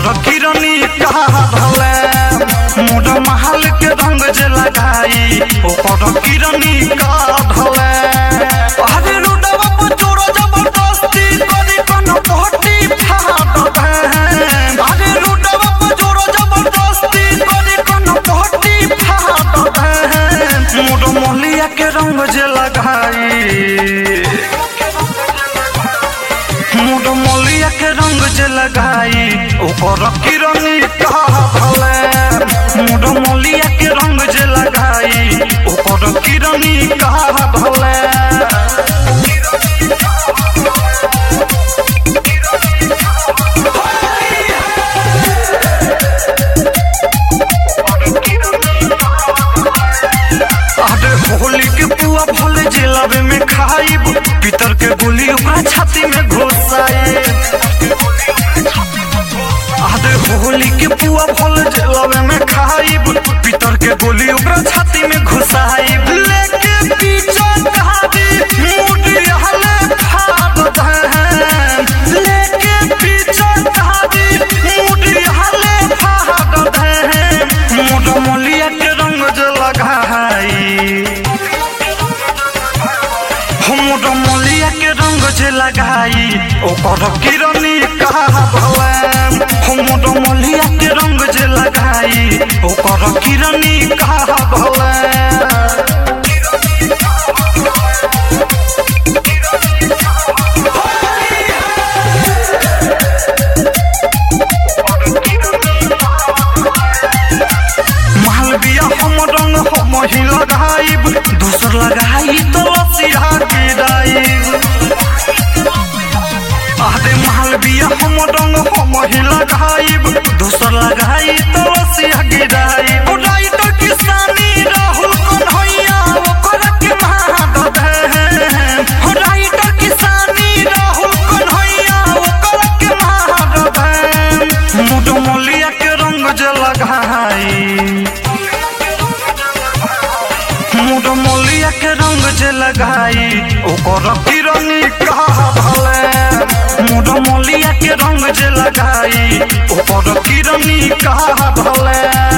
ओकर किरनी कहा भले मोर महल के रंग जे लगाई ओकर किरनी का ढले अरे रुडवा पर जोरो जबरदस्ती करी कन पहटी फाड़ दे अरे रुडवा पर जोरो जबरदस्ती करी कन पहटी फाड़ दे मोर मोहलिया के रंग जे लगाई मोर मोलिया के रंग जे लगाई ओकर किरनी कहा भले मोर मोलिया के रंग जे लगाई ओकर किरनी कहा भले अरे होली के पुआ भले जिलाबे में खाइब पितर के गोली ओकरा छाती में घुसाई अरे होली के पुआ भले जिलाबे में खाइब पितर के गोली ओकरा छाती में घुसाई लेके पीछे कहादी मुड़ी हले फाड़ दे लेके पीछे कहादी मुड़ी हले फाड़ दे मोर मोलिया के रंग जे लगाई हमर मोलिया के रंग जे लगाई ओकर किरनी कहा भले हमर मोलिया के रंग जे लगाई ओकर किरनी कहा भले मालविया हम रंग हम ही लगाइब दूसर लगाई तो लसिया गिराइब अरे मालविया हम रंग हम ही लगाइब दूसर लगाई तो लसिया गिराइब राइट किसानी राहुल कन्हैया ओकर के मार दे राइट किसानी राहुल कन्हैया ओकर के मार दे मुड मोलिया के रंग जे लगाई मोर मोलिया के रंग जे लगाई ओकर किरनी कहा भले मोर मोलिया के रंग जे लगाई ओकर किरनी कहा भले